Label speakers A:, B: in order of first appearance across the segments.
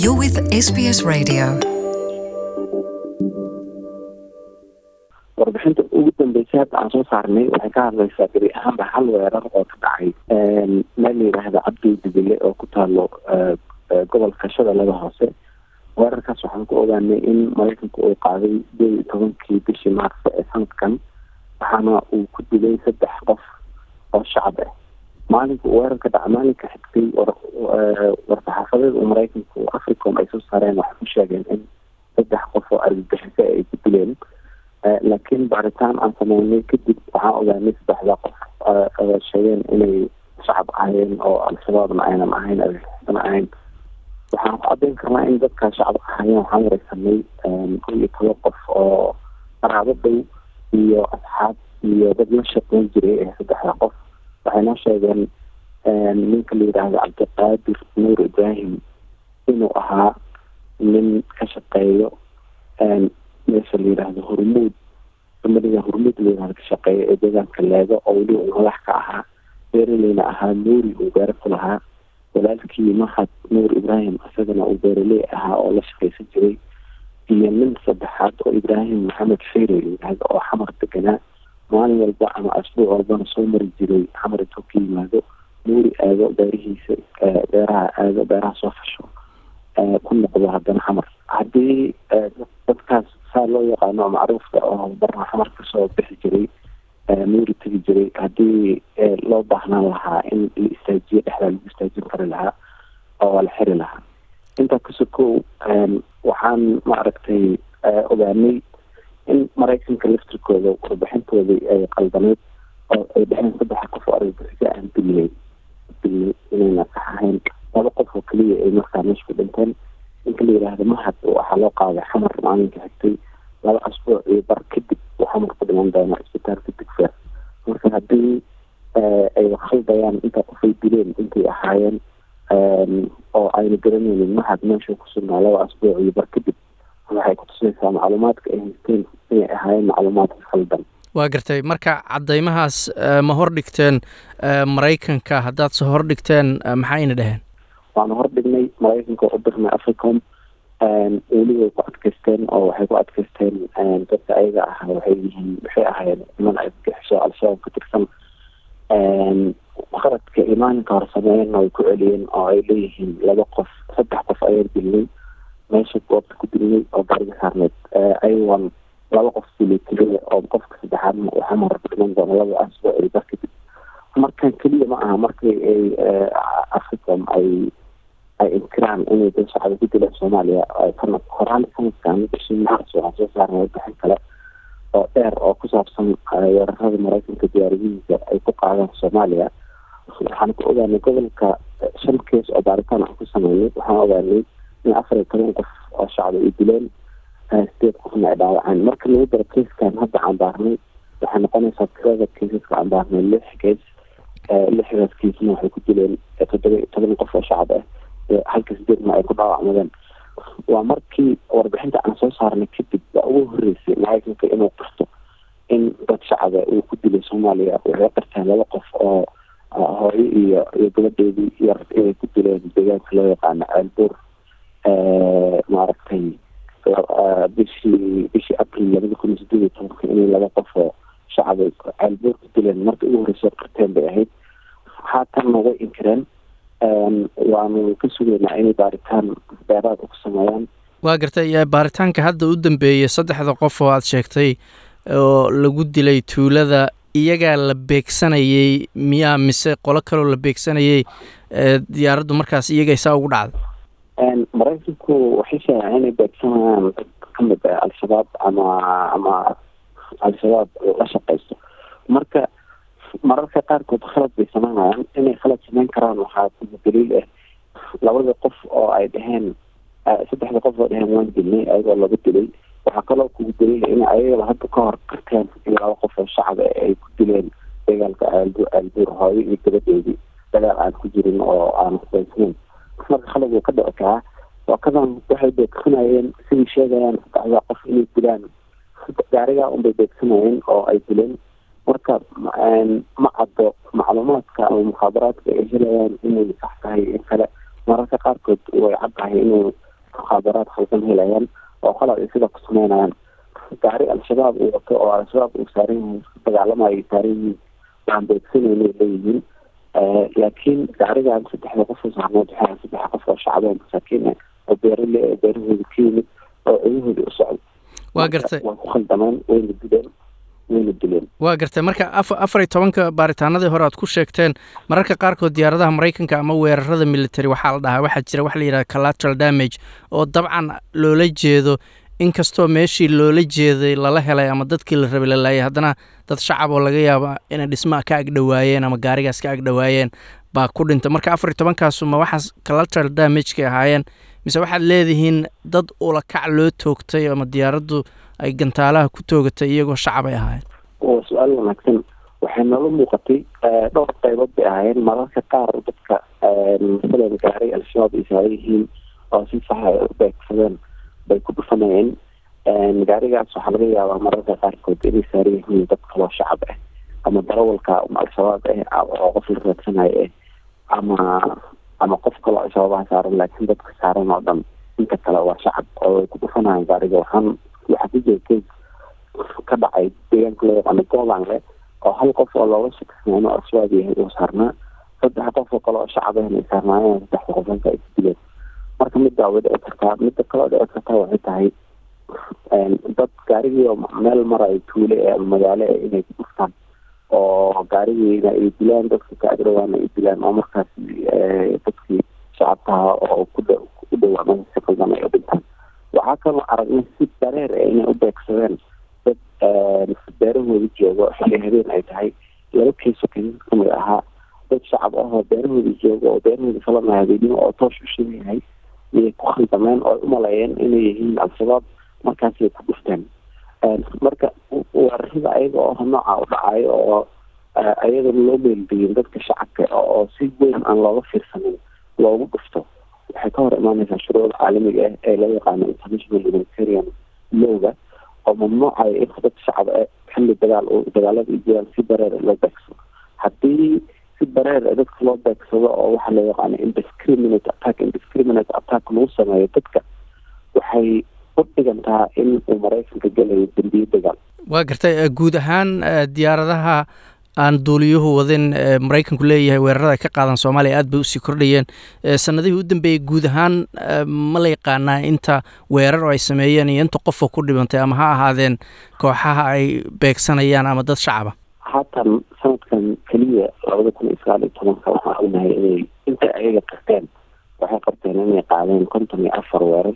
A: You're with SBS Radio.
B: warbixinta ugu dambeysay hadda aan soo saarnay waxay ka hadlaysaa geri ahaanba hal weerar oo ka dhacay meel la yidhaahda cabdi dibile oo ku taalo gobolka shabeellada hoose weerarkaas waxaan ku ogaanay in maraykanku uu qaaday sideed iyo tobankii bishii maarso ee sanadkan waxaana uu ku dilay saddex qof oo shacab ah maalinka uu weerarka dhaca maalinka xigtay war-saxaafadeed uu maraykanku africom ay soo saareen waxay ku sheegeen in saddex qof oo argagixiso ay ku dileen laakiin baaritaan aan sameynay kadib waxaan ogaanay saddexda qof sheegeen inay shacab ahayeen oo al-shabaabna aynan ahayn argagixisana ahayn waxaan ku cadeyn karnaa in dadka shacab ahayeen waxaan wareysanay kow iyo toban qof oo qaraabo dhow iyo asxaab iyo dad la shaqeyn jiray ee saddexda qof waxay noo sheegeen ninka la yidhaahdo cabdiqaadir nuur ibraahim inuu ahaa nin ka shaqeeyo meesha la yidhaahdo hormuud amaliga hormuud la yidhahdo ka shaqeeya ee deegaanka leego oo weli uu madax ka ahaa beeraleyna ahaa nuuri uu beero ku lahaa walaalkii mahad nuur ibraahim isagana uu beeraley ahaa oo la shaqeysan jiray iyo nin saddexaad oo ibraahim maxamed feyre la yidhahdo oo xamar deganaa maalin walba ama asbuuc walbana soo mari jiray xamar intuu ka yimaado nuuri aado beerihiisa beeraha aado beeraha soo fasho ku noqdo haddana xamar haddii dadkaas saa loo yaqaano macruufka oo barna xamar kasoo bixi jiray nuuri tegi jiray haddii loo baahnaan lahaa in la istaajiyo dhexdaa lagu istaajin kari lahaa oo waa la xiri lahaa intaa kasokow waxaan maaragtay ogaanay in maraykanka laftirkooda warbixintoodii ay qaldaneyd oo ay dheheen saddexa qof oo argagixisa aan dilnay dilnay inayna sax ahayn laba qof oo keliya ay markaa meesha ku dhinteen ninka la yidhaahdo mahad waxaa loo qaaday xamar maalinka xigtay laba asbuuc iyo bar kadib uu xamar ku dhiman doona isbitaalka digfer marka haddii ay khaldayaan intaa qofay dileen intay ahaayeen oo ayna garanaynin mahad meesha ku sugnaa laba asbuuc iyo bar kadib waxay kutusaysaa macluumaadka ay haysteen inay ahaayeen macluumaadka khaldan
C: waa gartay marka cadeymahaas ma hor dhigteen maraykanka haddaad se hor dhigteen maxayna dheheen
B: waanu hor dhignay maraykanka u dirnay africom weli way ku adkeysteen oo waxay ku adkeysteen dadka ayaga ahaa waxay yihiin waxay ahaayeen niman argagixiso al-shabaab ka tirsan qaradka imaaninka hor sameeyeenna way ku celiyeen oo ay leeyihiin laba qof saddex qof ayaan dilnay meesha goobta ku dilnay oo gaariga saarneed ayagoon laba qof dilay keliya oo qofka saddexaadna uu xamar dhiman doono laba asbuuc iyo bar kadib markan keliya ma aha markii ay africom ay ay inkiraan inay dad shacbi ku dileen soomaaliya sana horaan sanadkan bishii maars waxaan soo saarnay warbixin kale oo dheer oo ku saabsan weerarada maraykanka diyaaradihiisa ay ku qaadaan soomaaliya waxaan ku ogaanay gobolka shan kees oo baaritaan aan ku sameynay waxaan ogaanay in afar iyo toban qof oo shacbi ay dileen sideed qofna ay dhaawaceen marka lagu daro keeskan hadda cambaarnay waxay noqonaysaa tirada keesaska cambaarnay lix kees lixdaas keesna waxay ku dileen toddoba iyo toban qof oo shacab ah halka sideedna ay ku dhaawacmadeen waa markii warbixinta aan soo saarnay kadib baa ugu horeysay maraykanka inuu qirto in dad shacaba uu ku dilay soomaaliya waxay qirteen laba qof oo hooyo iyo iyo gabadheedii yar inay ku dileen deegaanka loo yaqaano ceelbuur maaragtay bishii bishii april labada kun iyo sideed iyo tobanka inay laba qof oo shacabay ceelbuur ku dileen marka ugu horreysay qirteen bay ahayd haatanna way inkireen waanu ka sugaynaa inay baaritaan beeraad ku sameeyaan
C: waa gartay baaritaanka hadda u dambeeyey saddexda qof oo aad sheegtay oo lagu dilay tuulada iyagaa la beegsanayay miyaa mise qolo kaloo la beegsanayay diyaaraddu markaas iyagay saa ugu dhacday
B: maraykanku waxay sheegaan inay beegsanayaan dad ka mid ah al-shabaab ama ama al-shabaab la shaqeysto marka mararka qaarkood khalad bay sameynayaan inay khalad sameyn karaan waxaa kuma daliil ah labada qof oo ay dheheen saddexda qof oo dheheen waan dilnay ayagoo laga dilay waxaa kaloo kugu daliila in ayagaba hadda ka hor qirteen in laba qof oo shacab ay ku dileen dagaalka aalbu aalbuur hooyo iyo gabadheedii dagaal aan ku jirin oo aan hubaysnayn marka khalad wuu ka dhici karaa wakadan waxay beegsanayeen sidii sheegayaan saddexda qof inay dilaan gaarigaa unbay beegsanayeen oo ay dileen marka ma caddo macluumaadka ama mukhaabaraadka ay helayaan inay sax tahay in kale mararka qaarkood way caddahay inuu mukhaabaraad khaldan helayaan oo qalad ay sida ku sameynayaan gaari al-shabaab uu wato oo al-shabaab uu saaran yihiin isku dagaalamayo ay saaran yihiin waan beegsanayna leeyihiin laakiin gaarigan saddexda qof oo saarneed waxaa saddex qof oo shacbo masaakiin ah oo beerale oo beerahooda ka yimid oo cudahooda u socdo
C: waa gartay
B: waa ku khaldameen wayna dileen wayna dileen
C: waa gartay marka a afar iyo tobanka baaritaanadii hore aad ku sheegteen mararka qaarkood diyaaradaha maraykanka ama weerarada military waxaa la dhahaa waxaa jira waxa la yidhaha collateral damage oo dabcan loola jeedo inkastoo meeshii loola jeeday lala helay ama dadkii la rabay la laayay haddana dad shacab oo laga yaaba inay dhismaha ka agdhowaayeen ama gaarigaas ka agdhowaayeen baa ku dhintay marka afar iyo tobankaasu ma waxaas collateral damagekay ahaayeen mise waxaad leedihiin dad ulakac loo toogtay ama diyaaraddu ay gantaalaha ku toogatay iyagoo shacab ay ahaayeen
B: waa su-aal wanaagsan waxay noola muuqatay dhowr qaybood bay ahaayeen mararka qaar dadka masalan gaaray al-shabaab ay saaran yihiin oo si sax ay u beegsadeen bay ku dhufanayeen gaarigaas waxaa laga yaabaa mararka qaarkood inay saaran yihiin dad kaloo shacab ah ama darawalka al-shabaab ah oo qof la raadsanayo ah ama ama qof kaloo al-shabaabaha saaran laakiin dadka saaran oo dhan inta kale waa shacab oo way ku dhufanayaan gaariga waxaan waxaa ku jira kees ka dhacay deegaanka loo yaqaano golanle oo hal qof oo looga shakisnaa inuu al-shabaab yahay uu saarnaa saddex qof oo kale oo shacab ahna ay saarnaayeen saddexda qofanka ay ku dileen marka middaa way dhici kartaa midda kaloo dhici kartaa waxay tahay dad gaarigii oo meel marayo tuule ee ama magaalo e inay ku dhuftaan oo gaarigiina ay dilaan dadka ka agdhawaana ay dilaan oo markaas dadkii shacabkaha oo ku u dhawaa si qaldan ay u dhintaan waxaa kaloo aragnay si dareer e inay u beegsadeen dad beerahooda joogo xilli habeen ay tahay laba keeso kaysas kamid ahaa dad shacab ahoo beerahooda joogo oo beerahooda falana habeenimo oo toosh u shidan yahay iyay ku khaldameen oo ay u maleeyeen inay yihiin al-shabaab markaasay ku dhufteen marka weerarada ayaga oo nooca u dhacayo oo ayadana loo meelbiyin dadka shacabka oo si weyn aan looga fiirsanin loogu dhufto waxay ka hor imaaneysaa shuruucda caalamiga ah ee loo yaqaano international humanitarian lowga oo mamnuucayo in dad shacab e xilli dagaal dagaalada iyo jiraan si bareer loo beegsado haddii si bareer dadka loo beegsado oo waxaa loo yaqaano indiscriminate attack indiscriminate attack lagu sameeyo dadka waxay u dhigantaa in uu maraykanka gelayo dembiye dagaal
C: waa gartay guud ahaan diyaaradaha aan duuliyuhu wadin maraykanku leeyahay weerarada ay ka qaadan soomaaliya aad bay usii kordhayeen sanadihii u dambeeyey guud ahaan ma la yaqaanaa inta weerar oo ay sameeyeen iyo inta qofoo ku dhibantay ama ha ahaadeen kooxaha ay beegsanayaan ama dad shacaba
B: haatan sanadkan keliya labada kun iyo sagaal iyo tobanka waxaan ognahay inay inta ayaga qabteen waxay qabteen inay qaadeen konton iyo afar weerar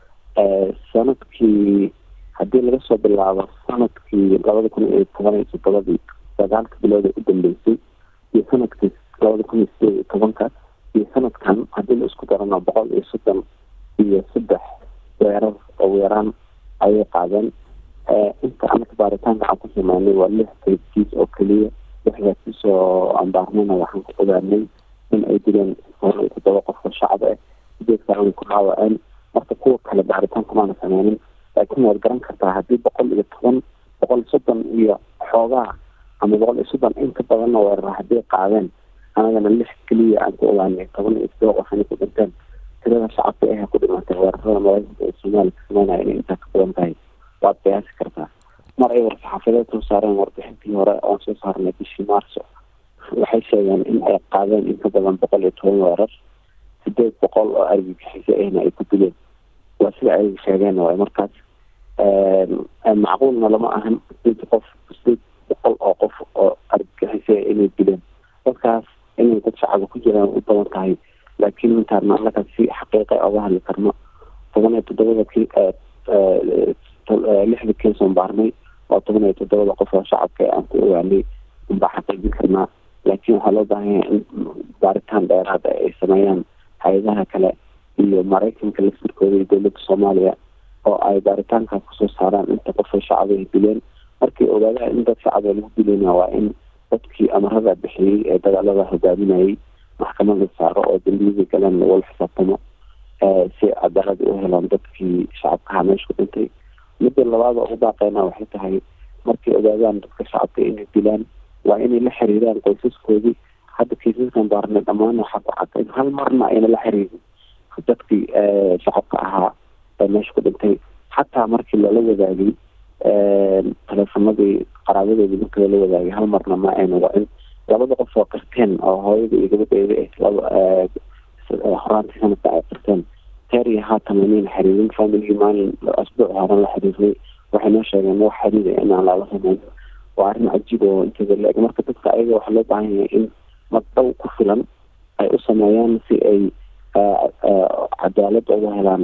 B: sanadkii haddii laga soo bilaabo sanadkii labada kun iyo toban iyo toddobadii sagaalka bilood ee u dambeysay iyo sanadkii labada kun iyo sideed iyo tobanka iyo sanadkan haddii la isku darano boqol iyo soddon iyo saddex weerar oo weeraan ayay qaadeen inta anaka baaritaanka aan ku sameynay waa lix qayskiis oo keliya lixdaa kiisoo ambaarnayna waxaan ku ogaanay in ay dileen boqol iyo toddoba qof oo shacab ah sideed kalena ku dhaawaceen marka kuwa kale baaritaanka maana sameynin laakiin waad garan kartaa haddii boqol iyo toban boqol iyo soddon iyo xoogaa ama boqol iyo soddon in ka badanna weerar hadday qaadeen anagana lix keliya aan ku ogaanay toban iyo toddoba qof inay ku dhinteen tirada shacabka ahe ku dhimatay weerarada maraykanka ee soomaaliya ka sameynaya inay intaa ka badan tahay waad qiyaasi kartaa mar ay war-saxaafadeed soo saareen warbixintii hore oon soo saarnay bishii maarso waxay sheegeen in ay qaadeen in ka badan boqol iyo toban weerar sideed boqol oo argagixisyo ahna ay ku dileen waa sida ay sheegeen waay markaas macquulna lama ahan sideed qof sideed boqol oo qof oo argagixisyo inay dileen dadkaas inay dad shacaba ku jiraan u badan tahay laakiin intaan annaga si xaqiiqa oga hadli karno toban iyo toddobada ki lixda keesoon baarnay oo toban iyo toddobada qof oo shacabka aan ku ogaanay unbaa xaqiijin karnaa laakiin waxaa loo baahan yahay in baaritaan dheeraada ay sameeyaan hay-adaha kale iyo maraykanka laftirkooda iyo dowladda soomaaliya oo ay baaritaankaas kusoo saaraan inta qofoo shacaba ay dileen markay ogaadaan in dad shacaba lagu dileyna waa in dadkii amarada bixiyey ee dagaalada hogaaminayay maxkamad la saaro oo dambiyadii galeen lagula xisaabtamo si cadaalad u helaan dadkii shacabkaha meesha ku dhintay midda labaad oo ugu baaqeyna waxay tahay markay ogaadaan dadka shacabka inay dilaan waa inay la xiriiraan qoysaskoodii hadda kiisaskan baarnay dhammaan waxaa ku cad in hal marna ayna la xiriirin dadkii shacabka ahaa meesha ku dhintay xataa markii lala wadaagay teleefonadii qaraabadoodii markii lala wadaagay hal marna ma ayna wacin labada qof oo qirteen oo hooyada iyo gabadheeda ah horaantii sanadka ay qirteen teeriya haatan lamayn xiriirin familigii maalin asbuuc horan la xiriirnay waxay noo sheegeen wax xiriira inaan lala sameyn waa arrin cajiib oo inteeda la-eg marka dadka ayaga waxaa loo baahan yahay in magdhow ku filan ay u sameeyaan si ay cadaalad uga helaan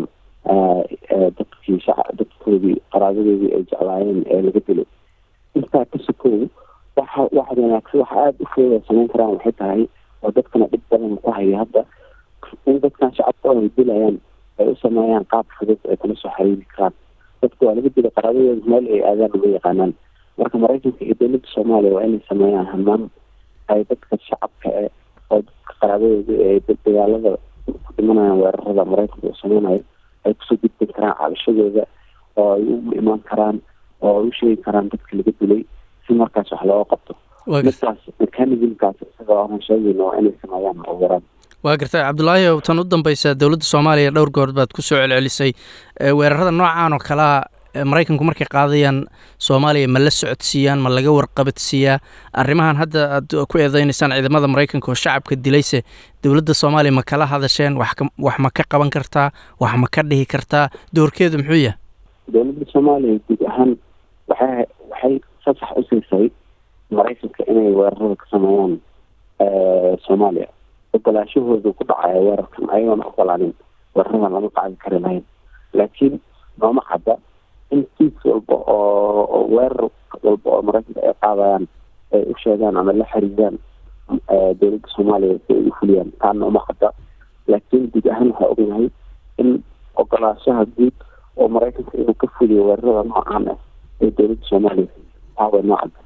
B: dadkii shaca dadkoodii qaraabadoodii ay jeclaayeen ee laga dilay intaa ka sokow waxa waxa wanaagsan waxa aada u fooda samayn karaan waxay tahay oo dadkana dhib badan ku haya hadda in dadkan shacabka ay dilayaan ay u sameeyaan qaab fudud ay kula soo xiriiri karaan dadka waa laga dilay qaraabadooda meel ay aadaan uma yaqaanaan marka maraykanka iyo dowladda soomaaliya waa inay sameeyaan hamaan ay dadka shacabka e oo dadka qaraabadooda ee dagaalada ku dhimanayaan weerarada maraykanka uu sameynayo ay kusoo gudbin karaan cabashadooda oo ay u imaan karaan oo ay u sheegi karaan dadka laga dilay si markaas wax looga qabto markaas mechanismkaas isaga aan sheegayno waa inay sameeyaan oo waraan
C: waa gartay cabdulaahi ow tan u dambeysa dowladda soomaaliya dhowr goor baad ku soo celcelisay weerarada noocan oo kalea maraykanku markay qaadayaan soomaaliya ma la socodsiiyaan ma laga warqabadsiiyaa arrimahan hadda aad ku eedeynaysaan ciidamada maraykanka oo shacabka dilayse dowladda soomaaliya ma kala hadasheen wax wax ma ka qaban kartaa wax ma ka dhihi kartaa doorkeedu muxuu yahay
B: dowladda soomaaliya guud ahaan waxay waxay fasax u siisay maraykanka inay weerarada ka sameeyaan soomaaliya ogolaashahoodu ku dhacaya weerarkan ayagoona ogolaanin weeraradan lama qaadi kari lahayn laakiin nooma cadda in kiis walba oo weerar walba oo maraykanka ay qaadayaan ay u sheegaan ama la xiriiraan dowladda soomaaliya si ay u fuliyaan taana uma cadda laakiin guud ahaan waxaa ognahay in ogolaashaha guud oo maraykanka inuu ka fuliyo weerarada noocan ah ee dowladda soomaaliya taaway noo cadda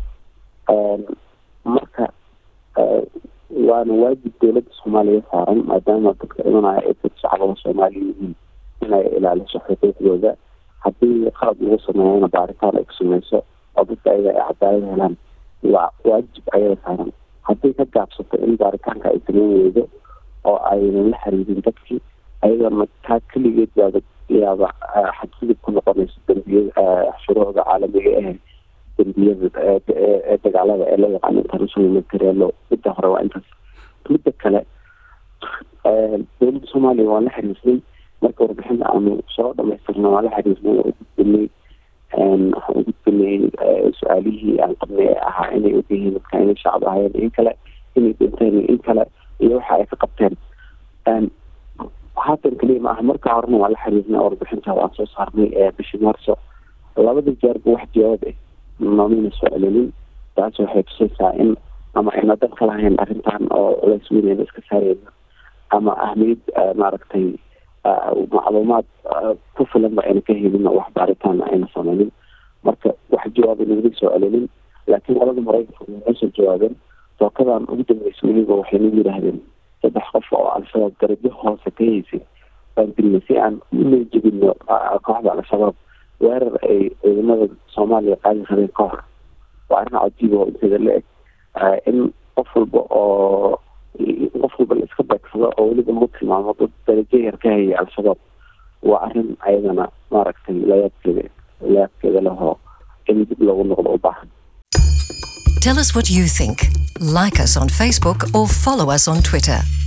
B: marka waana waajib dowladda soomaaliya saaran maadaama dadka imanaya ay dad shacabada soomaaliya yihiin inay ilaaliso xuquuqdooda haddii qalab lagu sameeyana baaritaan ay ku sameyso oo dadka ayaga ay cadaalad helaan waa waajib ayaga saaran haddii ka gaabsato in baaritaanka ay sameyn weydo oo aynan la xiriirin dadkii ayadana taa keligeed baaba yaaba xadgudub ku noqonayso dambiyada shuruucda caalamiga eh dambiyada ee dagaalada ee loo yaqaano international materialo midda hore waa intaas midda kale dowladda soomaaliya waan la xiriirnay marka warbixinta aanu soo dhamaystirna waan la xiriirnay oo gudbinay waxaan gudbinay su-aalihii aan qabnay ee ahaa inay ogyihiin dadka inay shacab ahayeen in kale inay dhinteen in kale iyo waxa ay ka qabteen haatan keliya ma aha marka horena waan la xiriirnay warbixinta waan soo saarnay ee bishii maarso labada jeerba wax jawaab ah noomina soo celinin taas waxay tusaysaa in ama ayna dan ka lahayn arrintan oo culays weynayna iska saareyna ama ahmiyad maaragtay macluumaad ku filanba ayna ka helin wax baaritaan ayna sameynin marka wax jawaaba nagala soo celinin laakiin qolada maraykanka way noo soo jawaabeen tookadan ugu dambeysa weliba waxay nagu yidhaahdeen saddex qof oo al-shabaab darajo hoose ka haysay baan dilnay si aan una jebino kooxda al-shabaab weerar ay ciidamada soomaaliya qaadi rabeen ka hor waa arrin cajiib oo inteeda la eg in qof walba oo qof walba la iska beegsado oo weliba lagu tilmaamo dad darajo yar ka hayay al-shabaab waa arrin ayadana maaragtay layaabkeeda layaabkeeda lehoo in dib loogu noqdo u baahan
A: Tell us what you think. Like us on Facebook or follow us on Twitter.